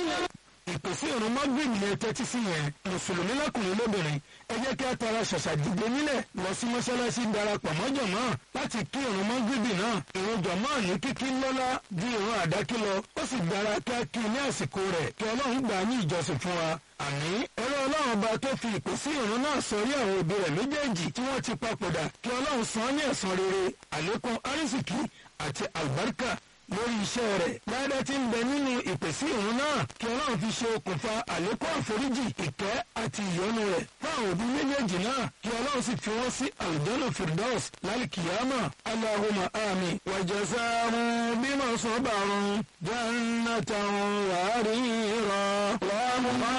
ìpèsè ìrún mọ́gbìnì yẹn tẹ́tí sí yẹn mùsùlùmí lọ́kùnrin lóbìnrin ẹ jẹ́ kí a tara ṣàṣà dìde nílẹ̀ lọ sí mọ́ṣáláṣí darapọ̀ mọ́ jọ̀mọ́ láti kí ìrún mọ́gbìnì náà ìrún jọ̀mọ́ ní kíkí lọ́lá ju ìrún àdákí lọ ó sì dára kí a kí ní àsìkò rẹ̀ kí ọlọ́run gbà á ní ìjọsìn fún wa àmì ẹ̀rọ ọlọ́run ọba tó fi ìpèsè ìrún náà sọrí àwọn òbí rẹ̀ méjèèjì tí wọ́n ti papòdà kí ọlọ́run san án ní ẹ̀san rere àlékún arísìkí àti àlùbáríkà lórí iṣẹ́ rẹ̀ dáadáa tí ń bẹ nínú ìpèsè ìrún náà kí ọlọ́run fi ṣe okùnfà àlékún àforíjì ìkẹ́ àti ìyọ́nú rẹ̀ fáwọn òbí méjèèjì náà kí ọlọ́run sì fi wọ́n sí àlùjọ́nà firdaus lálìkìyàmà aláhùnmá àmì wàjẹsàrún bímọ sọ́bàrún jannatan wàárìírọ̀ wàhùnmá